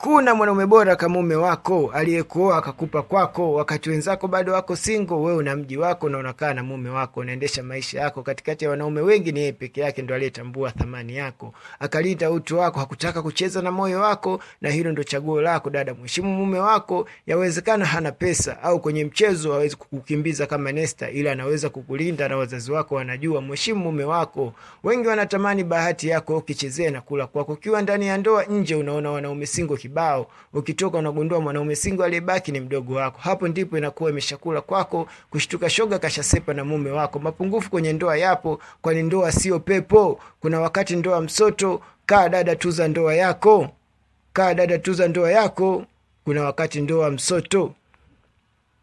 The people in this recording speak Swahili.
hakuna mwanaume bora kama mume wako aliyekuoa akakupa kwako wakati wenzako bado wako singo wewe una mji wako na unakaa na mume wako unaendesha maisha yako katikati ya wanaume wengi ni yeye peke yake ndo aliyetambua thamani yako akalinda utu wako hakutaka kucheza na moyo wako na hilo ndo chaguo lako dada mheshimu mume wako yawezekana hana pesa au kwenye mchezo hawezi kukukimbiza kama nesta ila anaweza kukulinda na wazazi wako wanajua mheshimu mume wako wengi wanatamani bahati yako ukichezea na kula kwako ukiwa ndani ya ndoa nje unaona wanaume singo kibao ukitoka unagundua mwanaume singo aliyebaki ni mdogo wako hapo ndipo inakuwa imeshakula kwako kushtuka shoga kashasepa na mume wako mapungufu kwenye ndoa yapo kwani ndoa sio pepo kuna wakati ndoa msoto kaa dada tuza ndoa yako kaa dada tuza ndoa yako kuna wakati ndoa msoto